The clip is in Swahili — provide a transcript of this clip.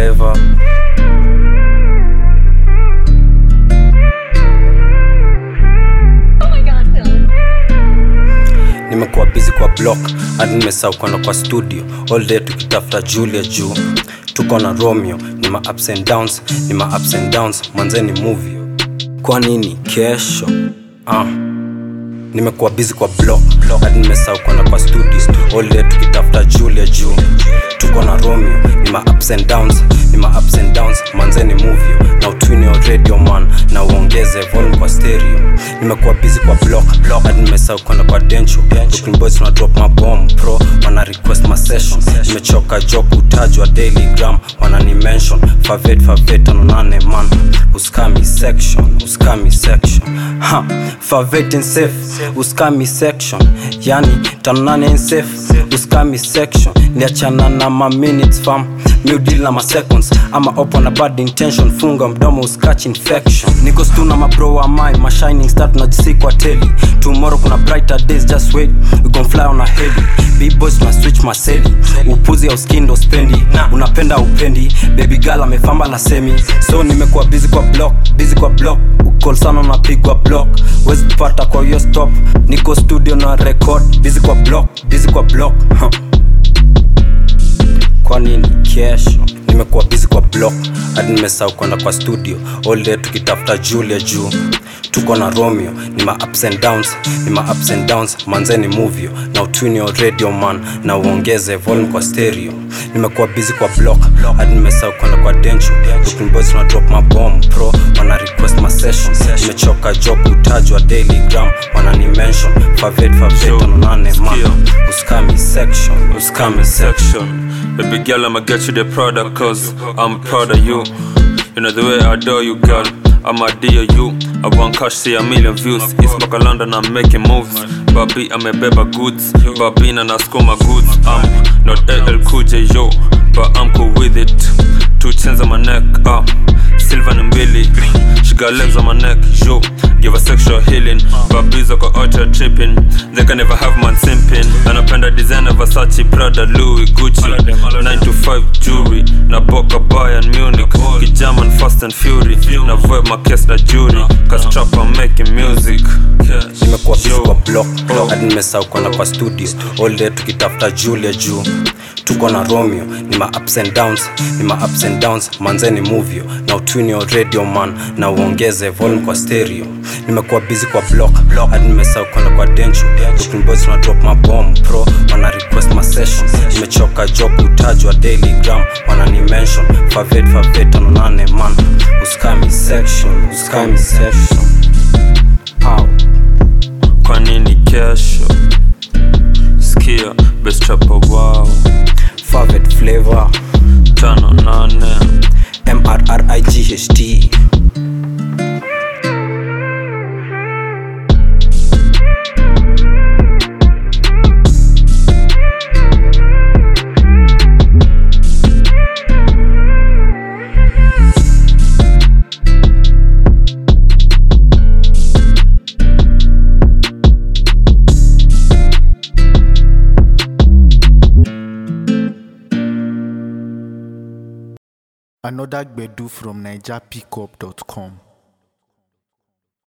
flavor Oh my god, Phil. nimekuwa busy kwa block hadi nimesahau kwenda kwa studio all day tukitafuta julia juu tuko na romeo ni ma ups and downs ni ma ups and downs mwanzeni movie kwa nini kesho ah. nimekuwa busy kwa block hadi nimesahau kwenda kwa studio all day tukitafuta julia juu tuko na romeo ni ma ups and downs ni ma ups and downs mwanzeni movie na utwini wa radio man na uongeze volume kwa stereo nimekuwa busy kwa block hadi nimesahau kwenda kwa dencho Brooklyn boys tuna drop mabom pro wana request ma session nimechoka joke utajwa daily gram wanani mention favet favet anonane man uskami section uskami section ha favet in safe uskami section yani tanonane in safe uskami section niachana na ma minutes fam new deal na ma seconds ama opo na bad intention funga mdomo uskach infection niko stu na mabro wa mai ma shining star tunajisi kwa teli tomorrow kuna brighter days just wait we gon fly on a heli big boys tuna switch maseli upuzi ya uskindo spendi unapenda upendi baby girl amefamba la semi so nimekuwa busy kwa block busy kwa block ukol sana unapigwa block wezi kupata kwa hiyo stop niko studio na record busy kwa block busy kwa block huh kwa nini kesho nimekuwa busy kwa block hadi nimesahau kwenda kwa studio all day tukitafuta julia juu tuko na romeo ni ma ups and downs ni ma ups and downs manzeni movio na utwini wa radio man na uongeze volume kwa stereo nimekuwa busy kwa block hadi nimesahau kwenda kwa dencho Brooklyn boys tuna drop mabom pro wana request ma session nimechoka job utajwa daily gram wanani mention favet favet anonane man uskami section uskami section section. Baby girl, I'ma get you the product, cause I'm proud of you. You know the way I adore you, girl. I'm a dear you. I want cash, see a million views. East Maka London, I'm making moves. Babi, I'm a beba goods. Babi, na my goods. I'm not LL Cool J, yo, but I'm cool with it. Two chains on my neck, ah. Silver and Billy. She got legs on my neck, yo. Give her sexual healing. Babies got ultra tripping. They can never have man simping. Anapenda designer Versace, Prada, Louis, Gucci. 9 to 5 jewelry. Na Boca Bayern Munich. Kijaman Fast and Fury. Na vibe my case na jury. Cause trap I'm making music. nimekuwa busy Yo. kwa block hadi nimesahau kwenda kwa studio all day tukitafuta julia juu tuko na romeo ni ma ups and downs ni ma ups and downs manzeni movio na utwini wa radio man na uongeze volume kwa stereo nimekuwa busy kwa block hadi nimesahau kwenda kwa dencho Brooklyn boys tuna drop mabom pro wana request ma session nimechoka job utajwa daily gram wanani mention favet favet anonane man uskami section uskami section Ow. Kwa nini kesho? Skia, best rapper wow. Favet flavor Tano nane. M-R-R-I-G-H-T Another Gbedu from NigerPickup.com.